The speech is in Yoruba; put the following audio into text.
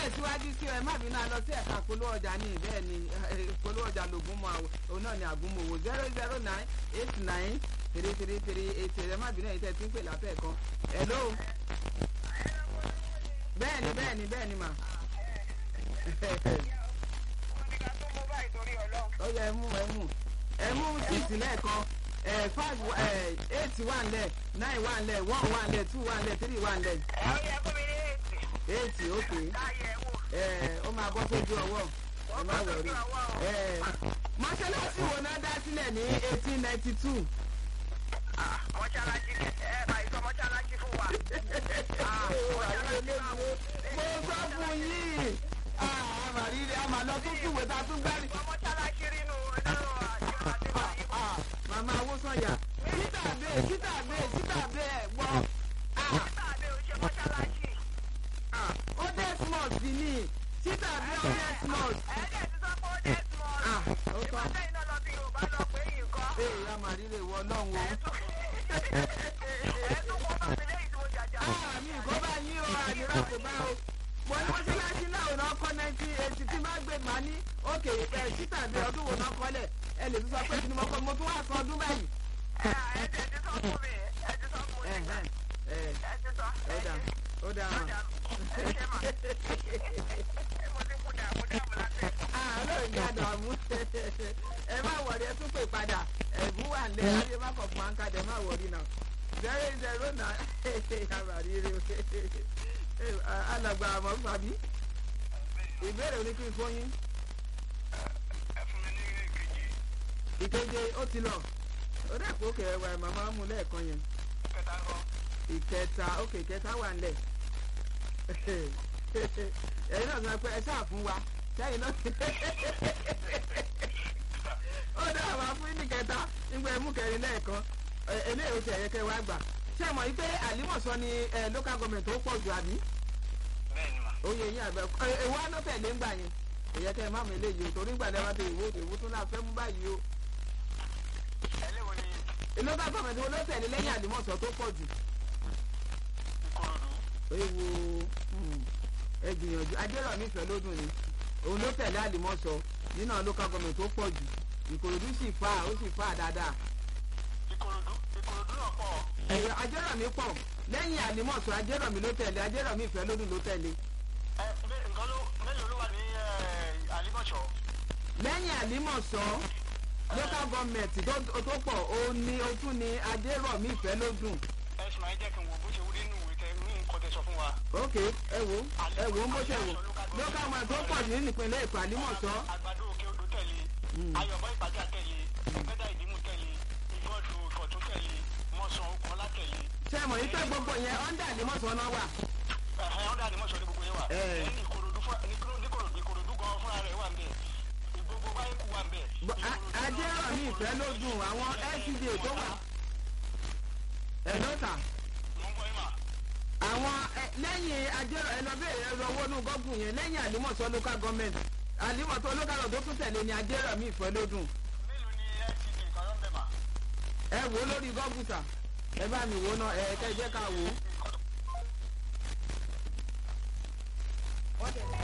tẹ̀síwájú sí ẹ má bínú a lọ sí ẹ̀ka polówó ọjà ní bẹ́ẹ̀ ni polówó ọjà lògùn mọ́ òun náà ni àgúnmọ̀wò zero zero nine eight nine three three three eight ẹ má bínú ẹ̀yin tẹ́ ti ń pè látẹ̀ kan hello bẹ́ẹ̀ni bẹ́ẹ̀ni bẹ́ẹ̀ni mà ó yẹ ẹmú ẹmú ẹmú six lẹ́ẹ̀kan five eight one lẹ̀ nine one lẹ̀ one one lẹ̀ two one lẹ̀ three one lẹ̀ eight okay ó máa bọ́ sójú ọwọ́ ẹ má wọrí mọ́ṣáláṣí wo náà dá sílẹ̀ ní eighteen ninety two. mọ́ṣáláṣí ẹ bá ìsọ mọ́ṣáláṣí fún wa. mo sọ fún yín àmàrírí àmàlọ tó kúwèé ta tún gbárí. mọ́ṣáláṣí rínú nínú àjọ àti báyìí. màmá awosanya títà bẹ́ẹ̀ títà bẹ́ẹ̀ títà bẹ́ẹ̀ gbọ́. tàbí o ṣe mọ́ṣáláṣí. ó dé small sí ni títà bẹ́ẹ̀ ó dé small. ẹ̀ẹ́dẹ̀ ti sọ pé ó dé small. Ah, ó tán. ìbáṣẹ́ iná lọ bí yorùbá lọ pé yìí kọ́. ee àmàrírí wọ lọ́hùn o. ẹ̀ẹ́dùn kọ́ bá mi lẹ́yìn tí mo jàjà. mi kò bá yín o àdìrà kò bá o. mo ní mọ́ṣáláṣí náà ò náà kọ́ nineteen eighty tí má gbé màá ní òkè ẹ̀ títà bẹ́ẹ̀ ọdún wo náà kọ́lẹ̀ ẹ lè tún sọ pé kí ni mo kọ́ mo tún wá sọ ọdún báyìí. ẹ̀ẹ́dẹ̀ ti sọ fún mi. ẹ ti sọ fún mi. Ẹ̀hẹ́n, ẹ̀, ẹ ti sọ. ó dà ó dà mà. ẹ ṣe mà. mo ti kú dà mo dà mo láti. àárọ̀ ìyá dààmú ẹ má wọ̀rí ẹ tún pè padà ẹ̀bùn wà lẹ́ ayé má kọ̀ fún àǹkàdé má wọ̀rí náà zero zero nine àbàrírí alàgbà àmọ́ fàbí ìbéèrè oní kí n fún yín ẹ fún mi ní kejì ìkeje ó ti lọ ó dẹ̀ kó kẹwàá ẹ̀ màmá mú lẹ́ẹ̀kan yẹn kẹta kọ. ìkẹta ókè ìkẹta wà ńlẹ̀ ẹ̀yin náà sọ pé ẹ ṣáà fún wa sẹ́yìn náà ó dá wà fún ní kẹta nígbà ẹmú kẹrin lẹ́ẹ̀kan ẹ, eléyìí ó ti ẹ̀yẹ kẹ wá gbà ṣé ẹ mọ̀ yìí pé àlímọ̀sọ ni ẹ, local government tó pọ̀ jù àbí bẹ́ẹ̀ni mà. oyè yín àbẹ ìwọ náà tẹ̀lé ńgbà yẹn ẹ̀yẹ kẹ má mú eléyìí o torí ńgbà lẹ́wọ́n tó ìwé òkè ìwé tó náà fẹ́ mú báyìí o ẹlẹ́wọ̀n ni local government wo ló tẹ̀lé lẹ́yìn àlímọ̀sọ tó pọ̀ jù ìkòròdú. ewu hmm, ẹ gbìyànjú ajẹ́rọ̀ nífẹ̀ẹ́ lódùn ni òun ló tẹ̀lé àlìmọ́sọ nínú àwọn local government tó pọ̀ jù ìkòròdú sì fà ó sì fà dáadáa ìkòròdú ìkòròdú náà pọ̀. ẹ̀yọ ajẹ́rọ̀mí pọ̀ lẹ́yìn àlìmọ́sọ ajẹ́rọ̀mí ló tẹ̀lé ajẹ́rọ̀mí ìfẹ́ lódùn ló tẹ̀lé ẹ bẹ nǹkan ló mélòó ló wà ní àlímọ̀ṣọ́. lẹ́yìn àlìmọ́sọ local government tó tó pọ̀ ó ní ó tún ní ajẹ́rọ̀mí ìfẹ́ lódùn ẹ sì máa ń jẹ́ kí n wo bó ṣe wú nínú ìwé tẹ ní nǹkan tẹ sọ fún wa. ok ẹ wo ẹ wo bó ṣe wò local government tó pọ̀ jù nípìnlẹ̀ èkó àlìmọ́sọ àgbàdo òkè odò tẹ̀lé ayọ̀bọ ìpàdé tẹ̀lé ẹgbẹ́dà ìdímú tẹ̀lé ìgọ́dù ìkọ̀tún tẹ̀lé mọ̀sán okòólá tẹ̀lé. ṣé ẹ mọ̀ yìí pé gbogbo yẹn under àlìmọ́sọ náà wà ẹ̀hẹ́ ọ̀dà ni mọ̀sán ní gbogbo yẹn wà. Ẹ. ẹ̀yìn ìkòròdú fún ìkòròdú ìkòròdú gan fúnra rẹ̀ wà ń bẹ̀. gbogbo báyìí kù wà ń bẹ̀. Bọ- a- ajẹ́rọ̀mí ìfẹ́ lódùn àwọn lcda tó wà ẹ̀ lọ́tà mo ń bọ́ ìmà. àwọn ẹ, lẹ́yìn ajẹ́rọ̀ ẹ lọ bẹ́ẹ̀ ẹ lọ wọnú gọ́gùn yẹn lẹ́yìn àlímọ̀sọ́ local government àlímọ̀sọ́ local government tó tún tẹ̀lé ni ajẹ́rọ̀mí ìfẹ́ lódùn mélòó ni lcd kan ló ń bẹ̀ mà. ẹ wò ó lórí gọ́gùn sà ẹ bá mi wò ó náà ẹ kẹ́ jẹ́ ká wò ó